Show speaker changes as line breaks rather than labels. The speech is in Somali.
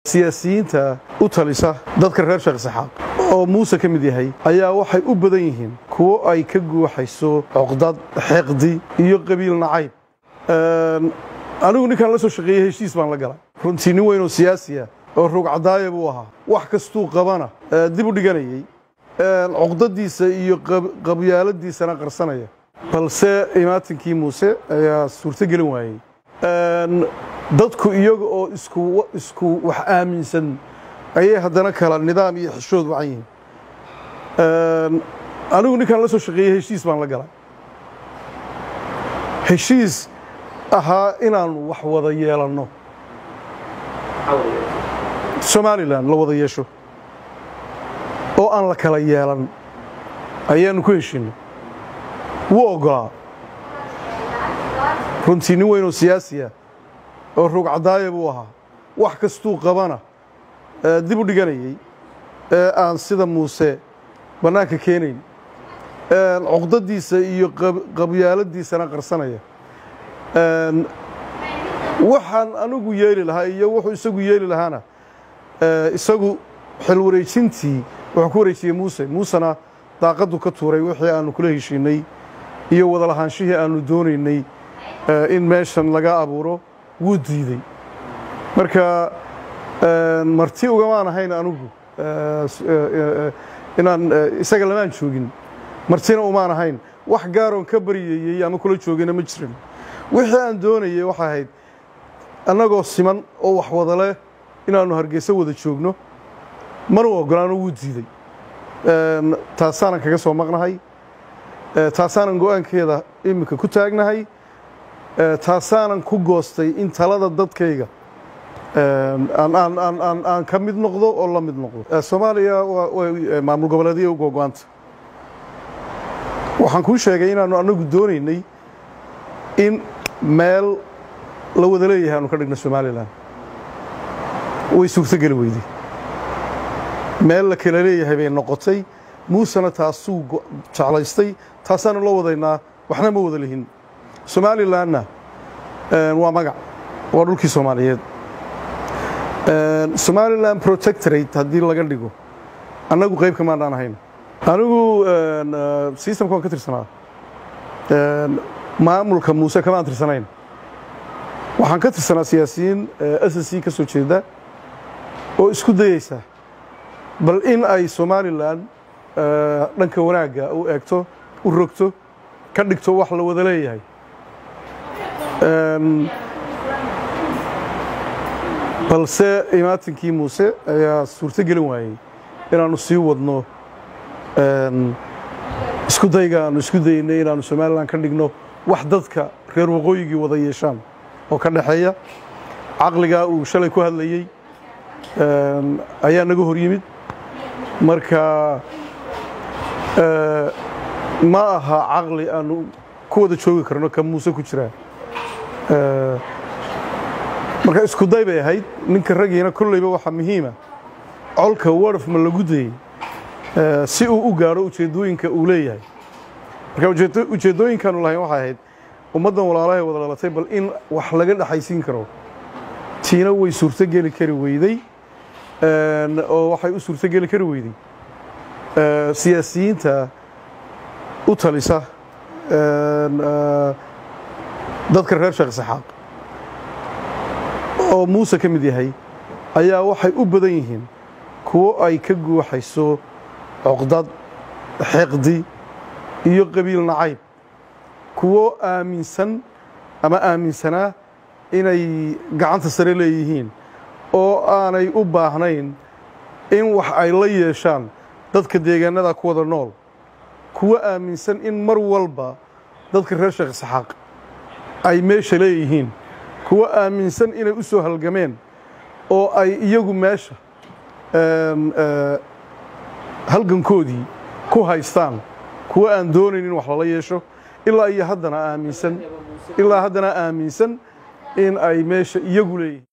siyaasiyiinta u talisa dadka reer sheekh saxaaq oo muuse ka mid yahay ayaa waxay u badan yihiin kuwo ay ka guuxayso coqdad xeeqdi iyo qabiil nacayb anigu ninkaan la soo shaqeeyey heshiis baan la galay runtii nin weyn oo siyaasiya oo rugcadaaya buu ahaa wax kastuu qabana dib u dhiganayey coqdadiisa iyo qabyaaladiisana qarsanaya balse imaatinkii muuse ayaa suurto gelin waayey dadku iyaga oo isku isku wax aaminsan ayay haddana kala nidaam iyo xishood wacan yihiin anigu ninkaan la soo shaqeeyey heshiis baan la galay heshiis ahaa inaanu wax wada yeelanno somalilan la wada yeesho oo aan la kala yeelan ayaanu ku heshinay wuu oggolaa runtii nin weyn oo siyaasiya oo rugcadaaya buu ahaa wax kastuu qabana dib u dhiganayey ee aan sida muuse bannaanka keenayn coqdadiisa iyo qabyaaladiisana qarsanaya waxaan anigu yeeli lahaa iyo wuxuu isagu yeeli lahaana isagu xil wareejintii wuxuu ku wareejiyey muuse muusena daaqaddu ka tuuray wixii aanu kula heshiinay iyo wada lahaanshihii aanu doonaynay in meeshan laga abuuro wuu diidey marka marti ugamaan ahayn anigu inaan isaga lamaan joogin martina umaan ahayn wax gaaroon ka baryayey ama kula joogina ma jirin wixii aan doonayey waxay ahayd annagoo siman oo wax wada leh inaannu hargeyso wada joogno mana u oggolaano wuu diidey taasaanan kaga soo maqnahay taasaanan go'aankeeda iminka ku taagnahay taasaanan ku goostay in talada dadkayga aan ka mid noqdo oo la mid noqdo soomaaliya maamul goboleedya u gogo'aanta waxaan kuu sheegay inaannu annagu doonaynay in meel la wada leeyahay aanu ka dhigno somalilan way suurtogeli weyday meel la kala leeyahay bay noqotay muusena taasuu jeclaystay taasaanu la wadaynaa waxna ma wada lihin somalilanna waa magac waa dhulkii soomaaliyeed somalilan protectorate haddii laga dhigo annagu qayb kamaanaan ahayn anigu systemka waan ka tirsanaa maamulka muuse kamaan tirsanayn waxaan ka tirsanaa siyaasiyiin s c ka soo jeeda oo isku dayeysa bal in ay somalilan dhanka wanaagga u eegto u rogto ka dhigto wax la wada leeyahay balse imaatinkii muuse ayaa suurto gelin waayey inaannu sii wadno isku dayga aanu isku daynay inaannu somalilan ka dhigno wax dadka reer waqooyigii wada yeeshaan oo ka dhexeeya caqligaa uu shalay ku hadlayey ayaa naga hor yimid marka ma aha caqli aanu ku wada joogi karno ka muuse ku jiraa marka isku day bay ahayd ninka raggiina kolleyba waxaa muhiima colka warf ma lagu dayey si uu u gaadho ujeeddooyinka uu leeyahay marka ujeeddooyinkaanu lahayn waxay ahayd ummaddan walaalahay wada dhalatay bal in wax laga dhexaysiin karo tiina way suurtogeli kari weyday oo waxay u suurtogeli kari weyday siyaasiyiinta u talisa dadka reer sheekh saxaaq oo muuse ka mid yahay ayaa waxay u badan yihiin kuwo ay ka guuxayso coqdad xeeqdi iyo qabiil nacayb kuwo aaminsan ama aaminsanaa inay gacanta sare leeyihiin oo aanay u baahnayn in wax ay la yeeshaan dadka deegaanada ku wada nool kuwo aaminsan in mar walba dadka reer sheekh saxaaq ay meesha leeyihiin kuwo aaminsan inay u soo halgameen oo ay iyagu meesha halgankoodii ku haystaan kuwo aan doonayn in wax lala yeesho ilaa iyo haddana aaminsan ilaa haddana aaminsan in ay meesha iyagu leeyihiin